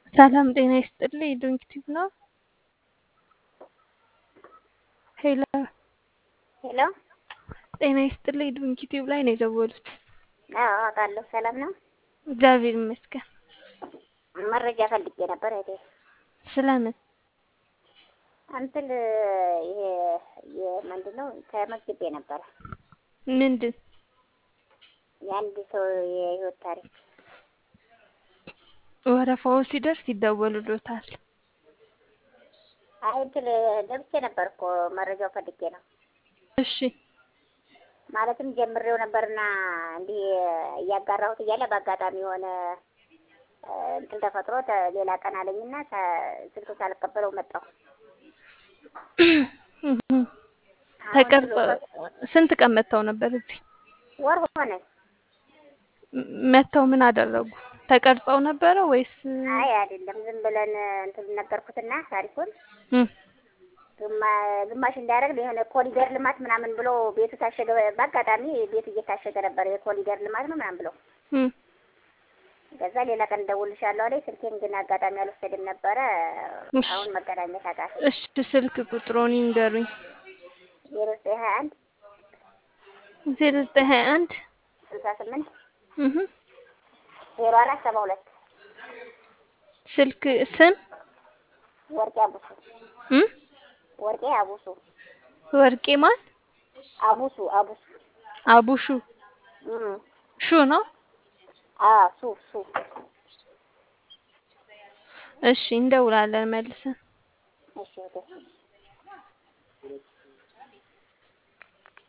ሰላም ጤና ይስጥልኝ ዶንኪቲቭ ነው። ሄሎ ሄሎ ጤና ይስጥልኝ ዶንኪቲቭ ላይ ነው የደወሉት። አዎ አውቃለሁ። ሰላም ነው። እግዚአብሔር ይመስገን። መረጃ ፈልጌ ነበር እህቴ። ስለምን? እንትን ይሄ የምንድን ነው ተመዝግቤ ነበረ ምንድን? የአንድ ሰው የህይወት ታሪክ ወረፋው ሲደርስ ይደወሉሎታል። አይ እንትን ገብቼ ነበር እኮ መረጃው ፈልጌ ነው። እሺ ማለትም ጀምሬው ነበርና እንዲህ እያጋራሁት እያለ በአጋጣሚ የሆነ እንትን ተፈጥሮ ተ- ሌላ ቀን አለኝና ሳ- ስልክ ሳልቀበለው መጣሁ። ተቀርጾ ስንት ቀን መጥተው ነበር እዚህ? ወር ሆነ። ም- መጥተው ምን አደረጉ? ተቀርጸው ነበረ ወይስ? አይ አይደለም፣ ዝም ብለን እንትን ነገርኩትና ታሪኩን እም፣ ግማ- ግማሽ እንዳያደርግ የሆነ ኮሪደር ልማት ምናምን ብሎ ቤቱ ታሸገ። በአጋጣሚ ቤቱ እየታሸገ ነበር። የኮሪደር ልማት ነው ምናምን ብሎ እም፣ ከዛ ሌላ ቀን እደውልልሻለሁ አለኝ። ስልኬን ግን አጋጣሚ አልወሰድም ነበረ። እሺ። አሁን መገናኘት አቃተኝ። እሺ ስልክ ቁጥሮን ይንገሩኝ። ዜሮ ዘጠኝ ሀያ አንድ ዜሮ ዘጠኝ ሀያ አንድ ስልሳ ስምንት እህ፣ ዜሮ አራት ሰባ ሁለት ስልክ ስም ወርቄ አቡሱ እም፣ ወርቄ አቡሱ ወርቄ ማን? አቡሱ አቡሱ አቡሹ እም ሹ ነው። አ ሱ ሱ እሺ እንደውላለን መልሰን። እሺ እህቴ